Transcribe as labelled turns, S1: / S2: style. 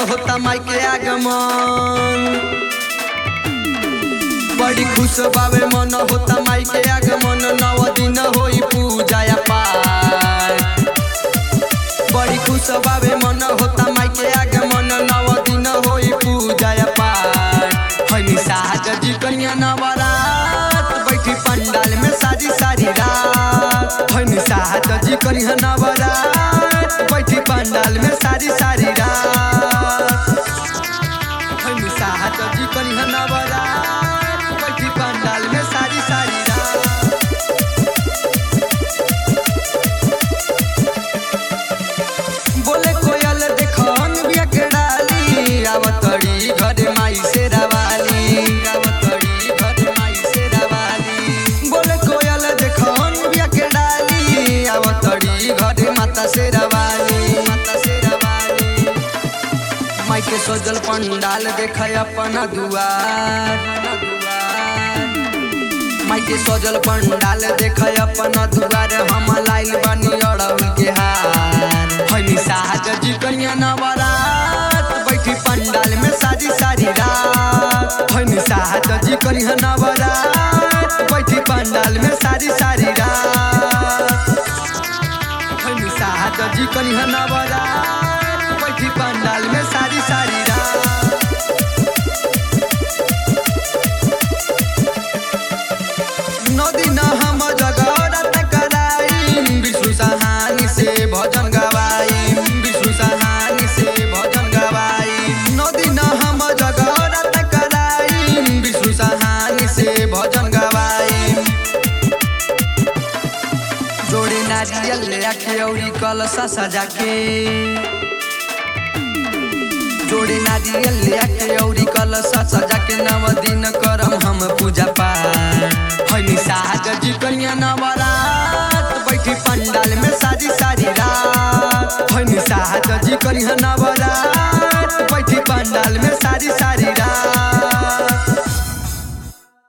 S1: होता माई के आगमन बड़ी खुश बावे मन होता माई के आगमन नव दिन होई पूजा या पाठ बड़ी खुश बावे मन होता माई के आगमन नव दिन होई पूजा या पाठ हनी साज जी कन्या नवरात बैठी पंडाल में सारी सारी रात हनी साज जी कन्या नवरात बैठी पंडाल में सारी सारी रात हनी साज जी कन्या नवरात बैठी पंडाल में सारी सारी रात बोले कोयल देखन बिया के डाली आवतड़ी घर माई से रवाली आवतड़ी घर माई से रवाली बोले कोयल देखन बिया के डाली आवतड़ी घर माता से रवाली माता से रवाली माई के सजल पंडाल देखय अपन दुआर माई के सजल पंडाल देखय अपन दुआर हम लाइल बनी अड़उल के हार हनी साज जी कन्या नवरात बैठी पंडाल में सारी सारी रात हनी साज जी कन्या नवरात बैठी पंडाल में सारी सारी रात हनी साज जी कन्या नवरात बैठी पंडाल में सारी सारी रात नदी न हम जगरत कराई विष्णु सहानी से भजन गवाई विष्णु सहानी से भजन गवाई नदी न हम जगरत कराई विष्णु सहानी से भजन गवाई जोड़े नारियल ले आके औरी कलसा सजा के जोड़े नारियल ले आके औरी कलसा सजा के नव दिन करम हम पूजा पाठ हनी साज जी कन्या नवरात बैठी पंडाल में सारी सारी रात हनी साज जी कन्या नवरात बैठी पंडाल में सारी सारी रात